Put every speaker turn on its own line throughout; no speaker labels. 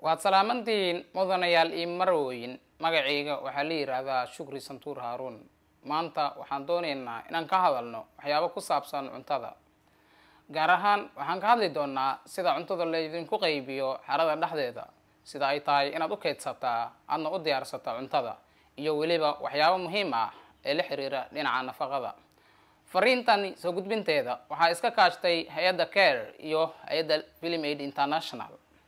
waad salaamantihiin mudanayaal iyo marwooyin magacayga waxaa la yidhaahdaa shukri santuur haaruun maanta waxaan doonaynaa inaan ka hadalno waxyaabo ku saabsan cuntada gaar ahaan waxaan ka hadli doonaa sida cuntada laydinku qaybiyo xerada dhexdeeda sida ay tahay inaad u kaydsataa aadna u diyaarsataa cuntada iyo weliba waxyaabo muhiim ah ee la xiriira dhinaca nafaqada fariintani soo gudbinteeda waxaa iska kaashtay hay-adda care iyo hay-adda film aid international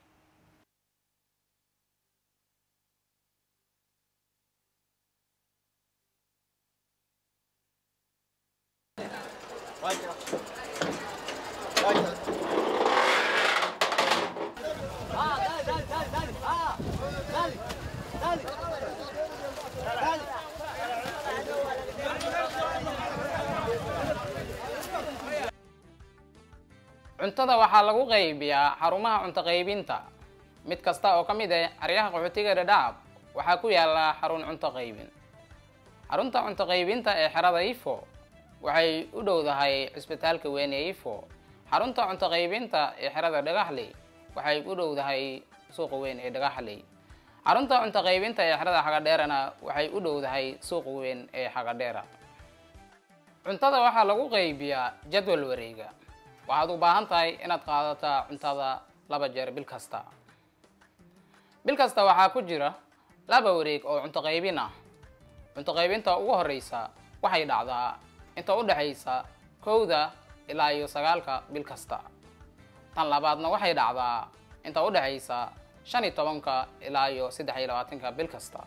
cuntada waxaa lagu qaybiyaa xarumaha cunto qaybinta mid kasta oo ka mid ah xeryaha qaxootiga dhadhaab waxaa ku yaala xarun cunto qaybin xarunta cunto qaybinta ee xerada ifo waxay u dhowdahay cisbitaalka weyn ee ifo xarunta cunto qaybinta ee xerada dhagaxley waxay u dhowdahay suuqa weyn ee dhagaxley xarunta cunto qaybinta ee xerada xagadheerana waxay u dhowdahay suuqa weyn ee xagadheera cuntada waxaa lagu qaybiyaa jadwal wareega waxaad u baahan tahay inaad qaadataa cuntada laba jeer bil kasta bil kasta waxaa ku jira laba wareeg oo cunto qaybin ah cunto qaybinta ugu horeysa waxay dhacdaa inta u dhexaysa kowda ilaa iyo sagaalka bil kasta tan labaadna waxay dhacdaa inta u dhexaysa shan iyo tobanka ilaa iyo saddex iyo labaatanka bil kasta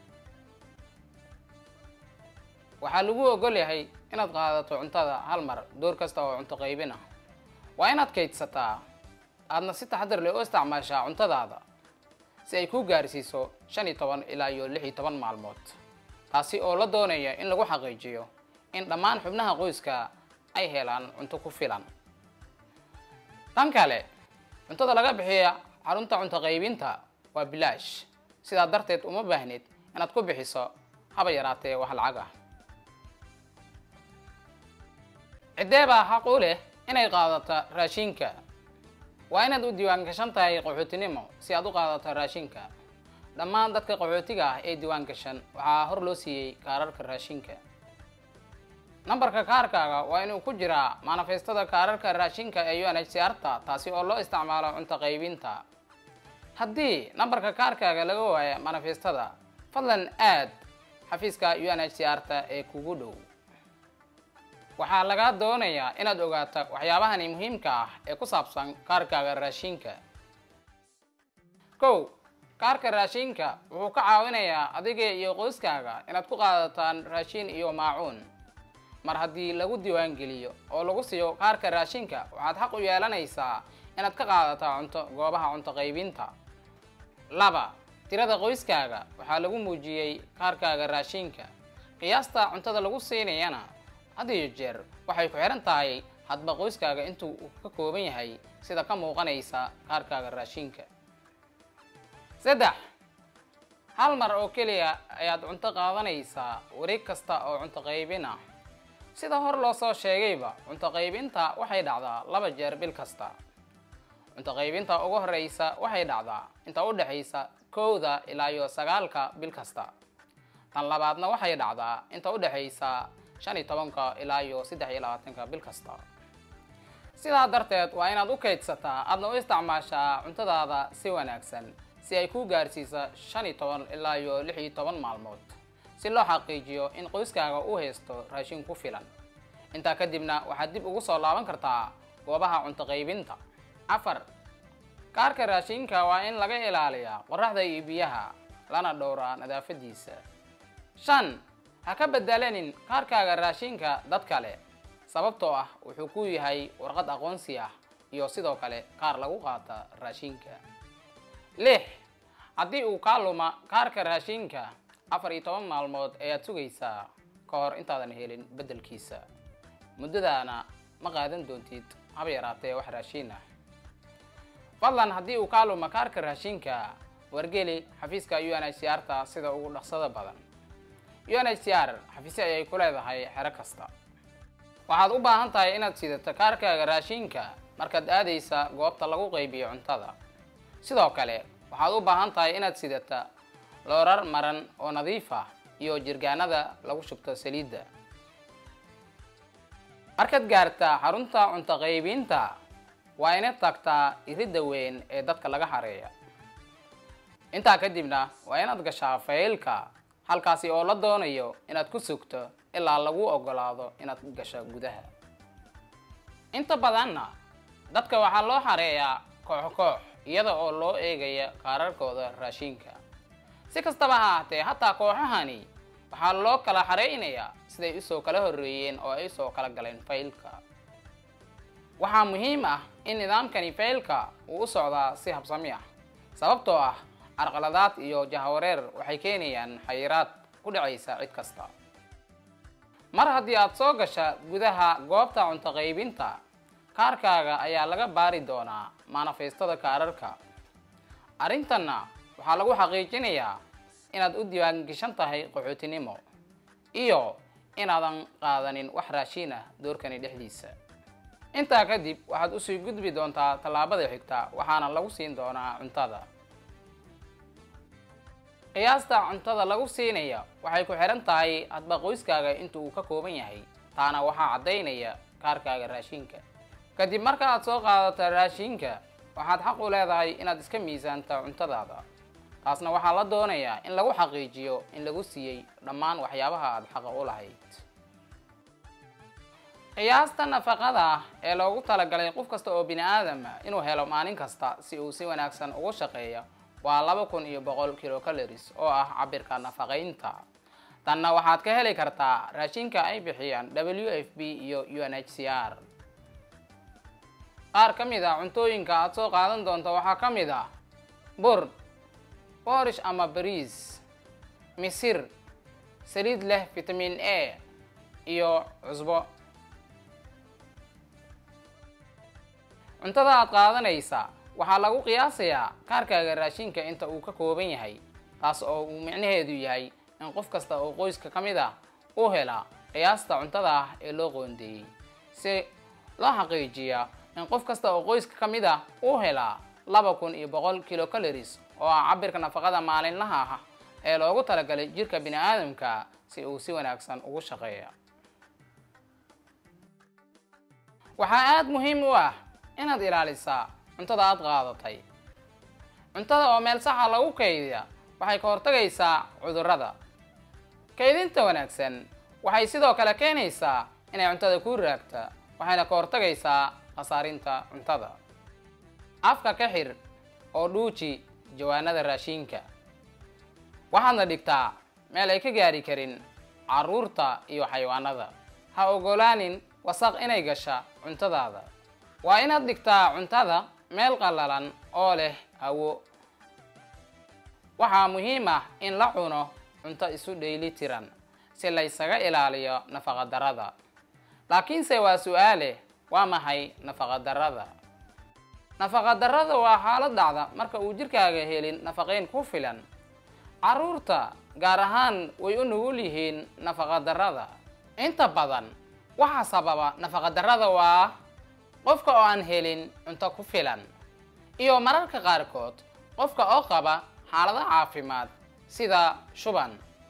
waxaa lagu ogol yahay inaad qaadato cuntada hal mar door kasta oo cunto qaybin ah waa inaad kaydsataa aadna si taxadar leh u isticmaashaa cuntadaada si ay kuu gaarsiiso shan iyo toban ilaa iyo lix iyo toban maalmood taasi oo la doonaya in lagu xaqiijiyo in dhammaan xubnaha qoyska ay helaan cunto ku filan tan kale cuntada laga bixiya xarunta cunto qaybinta waa bilaash sidaa darteed uma baahnid inaad ku bixiso haba yaraatee wax lacag ah ciddee baa xaq u leh inay qaadata raashinka waa inaad u diiwaan gashan tahay qaxootinimo si aad u qaadato raashinka dhammaan dadka qaxootiga ah ee diiwaan gashan waxaa hor loo siiyey kaararka raashinka nambarka kaarkaaga waa inuu ku jiraa manifestada kaararka raashinka ee u n h c r ta taasi oo loo isticmaalo cunto qaybinta haddii nambarka kaarkaaga laga waayo manifestada fadlan aad xafiiska u n h c r ta ee kugu dhow waxaa lagaa doonayaa inaad ogaata waxyaabahani muhiimka ah ee ku saabsan kaarkaaga raashinka kow kaarka raashinka wuxuu ka caawinayaa adiga iyo qoyskaaga inaad ku qaadataan raashin iyo maacuun mar haddii lagu diiwaangeliyo oo lagu siiyo kaarka raashinka waxaad xaq u yeelanaysaa inaad ka qaadataa cunto goobaha cunto qaybinta laba tirada qoyskaaga waxaa lagu muujiyey kaarkaaga raashinka qiyaasta cuntada lagu siinayana had iyo jeer waxay ku xihan tahay hadba qoyskaaga intuu uu ka kooban yahay sida ka muuqanaysa kaarkaaga raashinka saddex hal mar oo keliya ayaad cunto qaadanaysaa wareeg kasta oo cunto qaybin ah sida hor loo soo sheegayba cunto qaybinta waxay dhacdaa laba jeer bil kasta cunto qaybinta ugu horeysa waxay dhacdaa inta u dhexaysa kowda ilaa iyo sagaalka bil kasta tan labaadna waxay dhacdaa inta u dhexaysa shan iyo tobanka ilaa iyo saddex iyo labaatanka bil kasta sidaa darteed waa inaad u kaydsataa aadna u isticmaashaa cuntadaada si wanaagsan si ay kuu gaarsiisa shan iyo toban ilaa iyo lix iyo toban maalmood si loo xaqiijiyo in qoyskaaga u haysto raashin ku filan intaa kadibna waxaad dib ugu soo laaban kartaa goobaha cunto qaybinta afar kaarka raashinka waa in laga ilaaliyaa qoraxda iyo biyaha lana dhowraa nadaafadiisa shan ha ka bedelanin kaarkaaga raashinka dad kale sababtoo ah wuxuu ku yahay warqad aqoonsi ah iyo sidoo kale kaar lagu qaata raashinka lix haddii uu kaa luma kaarka raashinka afar iyo toban maalmood ayaad sugaysaa ka hor intaadan helin beddelkiisa muddadaana ma qaadan doontid haba yaraatee wax raashiin ah fadlan haddii uu kaa luma kaarka raashinka wargeli xafiiska u n h c r ta sida ugu dhaqsada badan u n h c r xafiisyo ayay ku leedahay xero kasta waxaad u baahan tahay inaad sidato kaarkaaga raashinka markaad aadaysa goobta lagu qaybiyo cuntada sidoo kale waxaad u baahan tahay inaad sidata loorar maran oo nadiif ah iyo jirgaanada lagu shubto saliidda markaad gaartaa xarunta cunto qaybinta waa inaad tagtaa iridda weyn ee dadka laga hareeya intaa kadibna waa inaad gashaa faylka halkaasi oo la doonayo inaad ku sugto ilaa lagu ogolaado inaad gasho gudaha inta badanna dadka waxaa loo xareeyaa koox koox iyada oo loo eegaya kaararkooda raashinka si kastaba ha ahaatee hataa kooxahani waxaa loo kala xareynayaa siday usoo kala horreeyeen oo ay usoo kala galeen faylka waxaa muhiim ah in nidaamkani faylka uu u socdaa si habsami ah sababtoo ah carqaladaad iyo jahawareer waxay keenayaan xayiraad ku dhacaysa cid kasta mar haddii aad soo gasha gudaha goobta cunto qaybinta kaarkaaga ayaa laga baari doonaa manifestada kaararka arrintanna waxaa lagu xaqiijinayaa inaad u diiwaangeshan tahay qaxootinimo iyo inaadan qaadanin wax raashiin ah doorkani dhexdiisa intaa kadib waxaad usii gudbi doontaa tallaabada xigta waxaana lagu siin doonaa cuntada qiyaasta cuntada lagu siinaya waxay ku xihan tahay hadba qoyskaaga inta uu ka kooban yahay taana waxaa caddaynaya kaarkaaga raashinka kadib marka aad soo qaadata raashinka waxaad xaq u leedahay inaad iska miisaanta cuntadaada taasna waxaa la doonayaa in lagu xaqiijiyo in lagu siiyey dhammaan waxyaabaha aada xaqa u lahayd qiyaasta nafaqada ee loogu talagalay qof kasta oo bini aadama inuu helo maalin kasta si uu si wanaagsan ugu shaqeeya waa laba kun iyo boqol kilocalories oo ah cabirka nafaqaynta tanna waxaad ka heli kartaa raashinka ay bixiyaan w f b iyo u n h c r qaar ka mid a cuntooyinka aada soo qaadan doonto waxaa ka mid ah bur borish ama bariis misir saliid leh vitamin a iyo cusbo cuntada aad qaadanaysa waxaa lagu qiyaasayaa kaarkaaga raashinka inta uu ka kooban yahay taas oo uu micnaheedu yahay in qof kasta oo qoyska ka mid ah u hela qiyaasta cuntada ah ee loo qoondeeyey si loo xaqiijiya in qof kasta oo qoyska ka mid ah uu helaa laba kun iyo boqol kilocalories oo ah cabirka nafaqada maalinlaha ah ee loogu talagalay jirka bini aadamka si uu si wanaagsan ugu shaqeeya waxaa aada muhiim u ah inaad ilaalisaa cuntada aada qaadatay cuntada oo meel saxa lagu kaydiya waxay ka hortagaysaa cudurrada kaydinta wanaagsan waxay sidoo kale keenaysaa inay cuntada kuu raagta waxayna ka hortagaysaa khasaarinta cuntada afka ka xir oo dhuuji jawaanada raashiinka waxaadna dhigtaa meel ay ka gaari karin carruurta iyo xayawaanada ha ogolaanin wasaq inay gasha cuntadaada waa inaad dhigtaa cuntada meel qallalan oo leh hawo waxaa muhiim ah in la cuno cunto isu dhayli tiran si laysaga ilaaliyo nafaqadarrada laakiinse waa su-aale waa maxay nafaqadarrada nafaqadarrada waa xaalad dhacda marka uu jirkaaga helin nafaqayn ku filan carruurta gaar ahaan way u nugul yihiin nafaqadarrada inta badan waxaa sababa nafaqadarrada waa qofka oo aan helin cunto ku filan iyo mararka qaarkood qofka oo qaba xaalado caafimaad sida shuban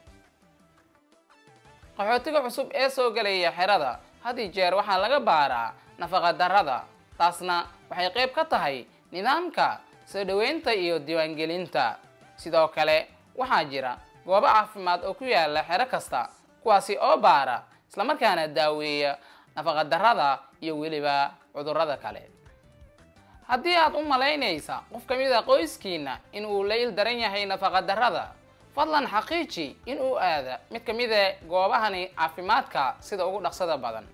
qaxootiga cusub ee soo gelaya xerada had iyo jeer waxaa laga baaraa nafaqadarrada taasna waxay qayb ka tahay nidaamka soo dhoweynta iyo diiwaangelinta sidoo kale waxaa jira goobo caafimaad oo ku yaala xero kasta kuwaasi oo baara islamarkaana daaweeya nafaqadarrada iyo weliba cudurrada kale haddii aad u malaynaysa qof ka mid a qoyskiina in uu la il daran yahay nafaqadarrada fadlan xaqiiji in uu aada mid ka mid a goobahani caafimaadka sida ugu dhaqsada badan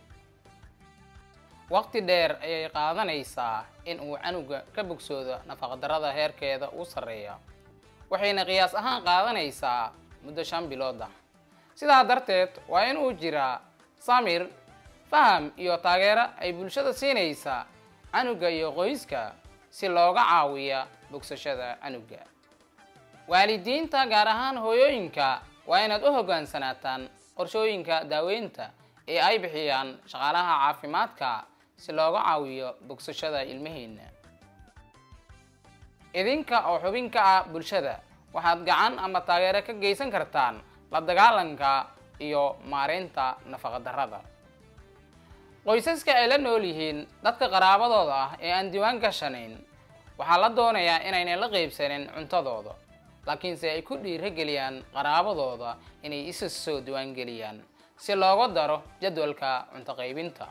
waqti dheer ayay qaadanaysaa in uu canuga ka bogsoodo nafaqadarrada heerkeeda u sarreeya waxayna qiyaas ahaan qaadanaysaa muddo shan bilood ah sidaa darteed waa inuu jiraa samir faham iyo taageero ay bulshada siinaysa canuga iyo qoyska si looga caawiya bogsashada canuga waalidiinta gaar ahaan hooyooyinka waa inaad u hoggaansanaataan qorshooyinka daaweynta ee ay bixiyaan shaqaalaha caafimaadka si looga caawiyo bogsashada ilmihiina idinka oo xubin ka ah bulshada waxaad gacan ama taageero ka geysan kartaan la dagaalanka iyo maareynta nafaqadarrada qoysaska ay la nool yihiin dadka qaraabadooda ah ee aan diiwaan gashanayn waxaa la doonayaa inaynan la qeybsanin cuntadooda laakiinse ay ku dhiirageliyaan qaraabadooda inay isa soo diiwaangeliyaan si looga daro jadwalka cunto qaybinta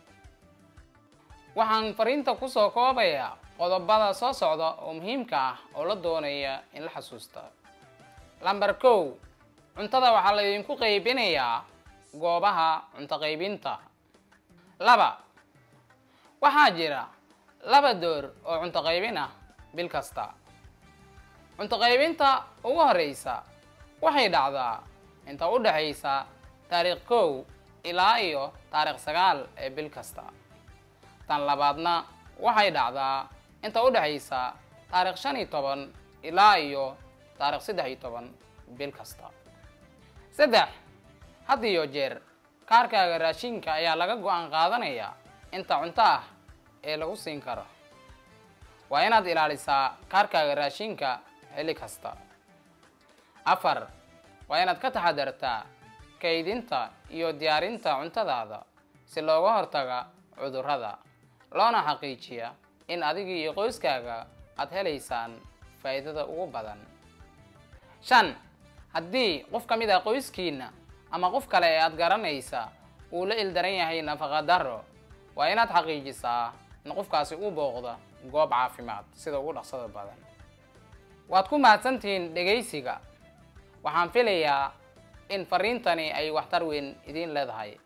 waxaan fariinta kusoo koobayaa qodobada soo socda oo muhiimka ah oo la doonaya in la xasuusta lamber kow cuntada waxaa laydinku qaybinayaa goobaha cunto qaybinta laba waxaa jira laba door oo cunto qaybin ah bil kasta cunto qaybinta ugu horeysa waxay dhacdaa inta u dhexaysa taariikh kow ilaa iyo taariikh sagaal ee bil kasta tan labaadna waxay dhacdaa inta u dhexaysa taarikh shan iyo toban ilaa iyo taarikh saddex iyo toban bil kasta saddex had iyo jeer kaarkaaga raashinka ayaa laga go-aan qaadanayaa inta cunto ah ee lagu siin karo waa inaad ilaalisaa kaarkaaga raashinka xilli kasta afar waa inaad ka taxadartaa kaydinta iyo diyaarinta cuntadaada si looga hortaga cudurrada loona xaqiijiya in adiga iyo qoyskaaga aad helaysaan faa'iidada ugu badan shan haddii qof ka mid ah qoyskiina ama qof kale ee aad garanaysa uu la ildaran yahay nafaqa darro waa inaad xaqiijisaa in qofkaasi u booqdo goob caafimaad sida ugu dhaqsada badan waad ku mahadsantihiin dhegaysiga waxaan filayaa in fariintani ay waxtar weyn idiin leedahay